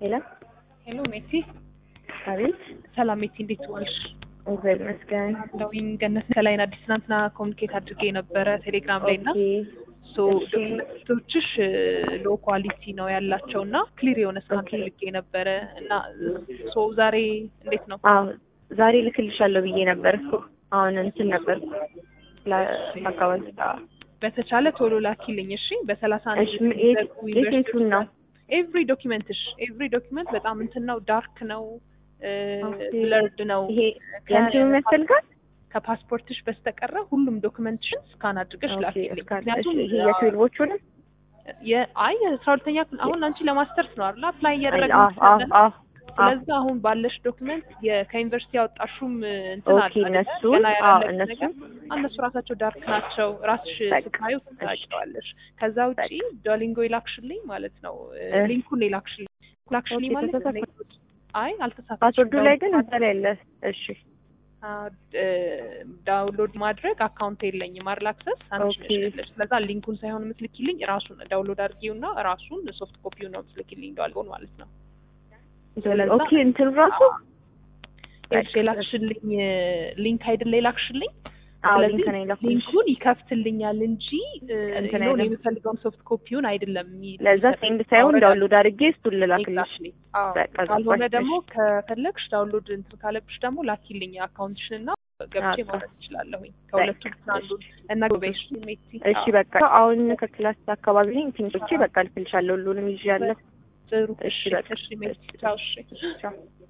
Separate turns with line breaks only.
ሄሎ
ሄሎ ሜቲ፣
አቤት።
ሰላም ሜቲ፣ እንዴት ዋልሽ?
እግዚአብሔር ይመስገን።
እንደውኝ ገነት ከላይን አዲስ ትናንትና ኮሚኒኬት አድርጌ ነበረ ቴሌግራም ላይ እና
ኦኬ
ሶ
እሺ።
ዶክመንቶችሽ ሎ ኳሊቲ ነው ያላቸው እና ክሊር የሆነ ስካን
ኦኬ።
ፈልጌ ነበረ እና ሶ ዛሬ እንዴት ነው?
አዎ ዛሬ ልክልሻለሁ ብዬ ነበር እኮ አሁን እንትን ነበር አካባቢ
በተቻለ ቶሎ ላኪልኝ እሺ። በሰላሳ አንድ
እሺ ም- የት- የቴቱን ነው
ኤቭሪ ዶኪመንትሽ ኤቭሪ ዶኪመንት በጣም እንትን ነው ዳርክ ነው
ኦኬ።
ብለርድ ነው
ይሄ የእንትኑ የሚያስፈልጋል
ከፓስፖርትሽ በስተቀረ ሁሉም ዶክመንትሽን ስካን አድርገሽ
ኦኬ፣
ላኪልኝ።
እስካን- እሺ፣
ምክንያቱም
ይሄ የትዌልቮቹንም
የ- አይ የአስራ ሁለተኛ ክፍል አሁን አንቺ ለማስተርስ ነው አይደል አፕላይ
አዎ
እያደረግን
አዎ
ስላለን
አዎ
ስለዚህ አሁን ባለሽ ዶክመንት ከዩኒቨርሲቲ ያወጣሹም እንትን
ኦኬ፣
አለ አይደለ?
እነሱ
ገና
አዎ
ያላለቀ
እነሱ
ነገር እነሱ ራሳቸው ዳርክ ናቸው። ራስሽ
በቃ፣
ስታዩ
እሺ።
ታውቂዋለሽ። ከዛ ውጪ ዶሊንጎ ይላክሽልኝ ማለት ነው
እ።
ሊንኩን ይላክሽልኝ ላክሽልኝ
ኦኬ፣
ማለት
ተሳሳትኩ።
አይ አልተሳሳትሽም።
ፓስወርዱ ላይ ግን እዛ ላይ አለ። እሺ
ዳውንሎድ ማድረግ አካውንት የለኝም አይደል አክሰስ አንቺ ነሽ
ኦኬ።
ያለሽ። ስለዛ ሊንኩን ሳይሆን የምትልኪልኝ ራሱን ዳውንሎድ አድርጊውና ራሱን ሶፍት ኮፒው ነው የምትልኪልኝ ዳልጎን ማለት ነው። ስለዛ-
ኦኬ እንትኑ ራሱ
እሺ የላክሽልኝ ሊንክ አይደለ የላክሽልኝ
አዎ
ስለዚህ
ሊንክ ነው የላኩልሽ።
ሊንኩን ይከፍትልኛል እንጂ እ,
እንትን
የሆነ
አይልም።
የምፈልገውን ሶፍት ኮፒውን አይደለም የሚ-
ለዛ ሴንድ ሳይሆን ዳውንሎድ አድርጌ እሱን ልላክልሽ።
Exactly. አዎ።
በቃ
ካልሆነ
ገባሽ።
ደግሞ ከፈለግሽ ዳውንሎድ እንትን ካለብሽ ደግሞ ላኪልኝ አካውንትሽን እና ገብቼ
አዎ።
ማውረድ እችላለሁኝ ከሁለቱ
በቃ፣
አንዱን እና ጎበሽ ሜቲ
እሺ በቃ አሁን ከክላስ አካባቢ ነኝ። ትንሾቼ በቃ ልክልሻለሁ። ሁሉንም ይዤ ያለሁ።
ጥሩ
እሺ፣
እሺ
በቃ።
እሺ ሜቲ ቻው እሺ
ቻው